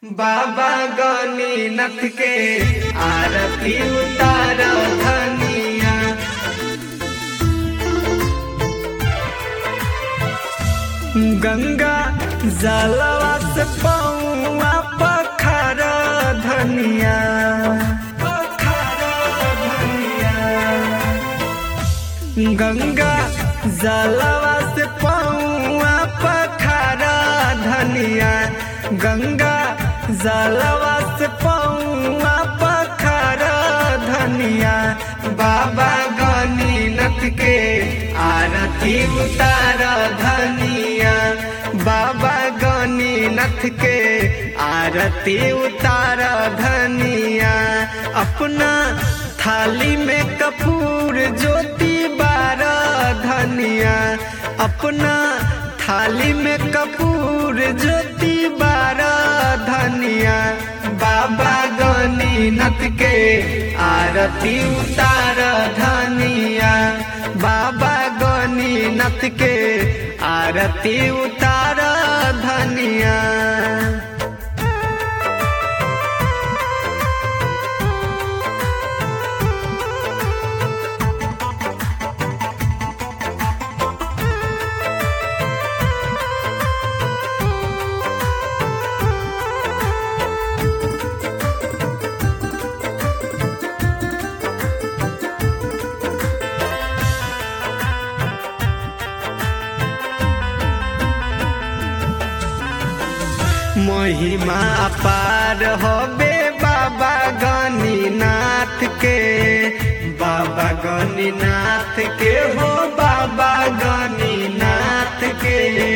बाबा गणिनाथ के आरती उतार धनिया गंगा जलवा से पौआ पखार धनिया पखार धनिया गंगा जलवा से पौआ पखार धनिया गंगा जलवा से पौआ पखार धनिया बाबा गणिनाथ के आरती उतार धनिया बाबा गणिनाथ के आरती उतार धनिया अपना थाली में कपूर ज्योति बार धनिया अपना थाली में कपूर ज्योति बार धनिया बाबा गणिनाथ के आरती उतार धनिया बाबा गणिनाथ के आरती उतार धनिया महिमा अपार हबे बाबा गणिनाथ के बाबा गणिनाथ के हो बाबा गणिनाथ के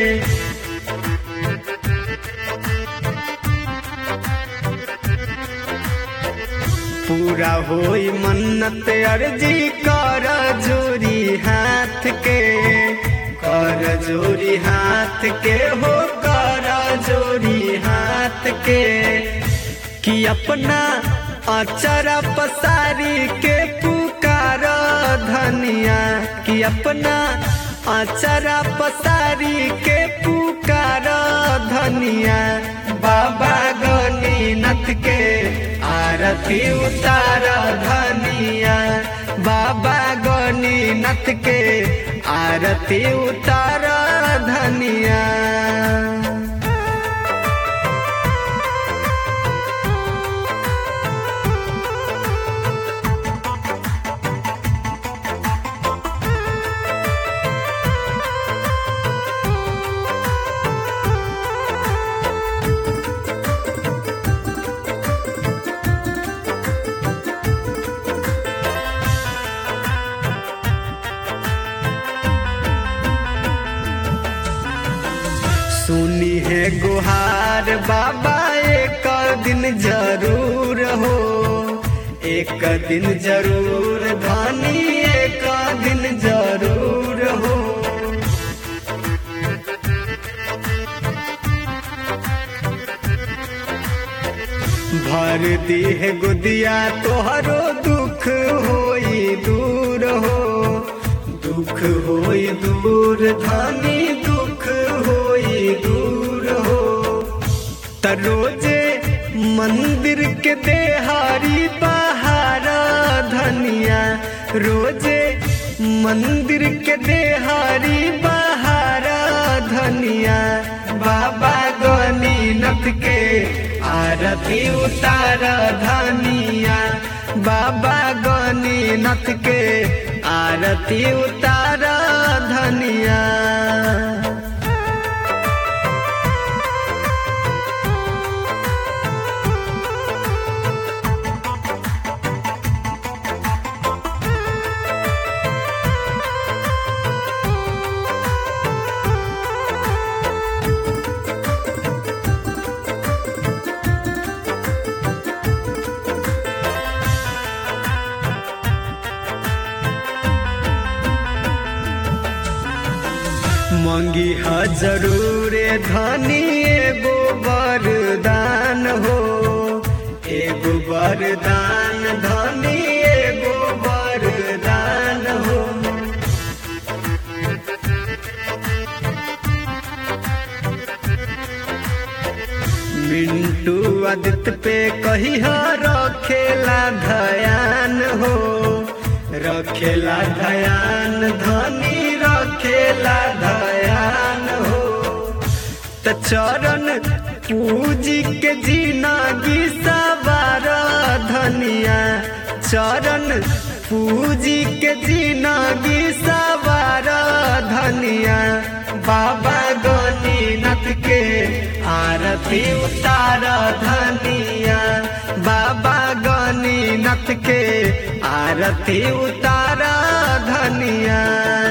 पूरा होई मन्नत अर्जी कर जोरी हाथ के कर जोरी हाथ के हो कर जोरी हाथ के कि अपना अचरा पसारी के पुकार धनिया कि अपना अचरा पसारी के पुकार धनिया बाबा गणिनाथ के आरती उतार धनिया बाबा गणिनाथ के आरती उतार धनिया सुनी है गुहार बाबा एक दिन जरूर हो एक दिन जरूर धानी एक दिन जरूर हो भर दी है गुदिया तोहरो दुख होई दूर हो दुख होई दूर धानी दुख होई दूर हो तरोजे मंदिर के देहारी बहारा धनिया रोजे मंदिर के देहारी बहारा धनिया बाबा गणिनाथ के आरती उतार धनिया बाबा गणिनाथ के आरती उतार धनिया मंगी ह जरूर धनी एगो वरदान हो एगो वरदान धनी एगो वरदान हो मिंटू आदित्य पे कही रखेला धयान हो रखेला धयान धनी रखेला धयान हो त चरण पूजी के जिनगी सवार धनिया चरण पूजी के जिनगी सवार धनिया बाबा गणिनाथ के आरती उतार धनिया बाबा गणिनाथ के आरती उतार धनिया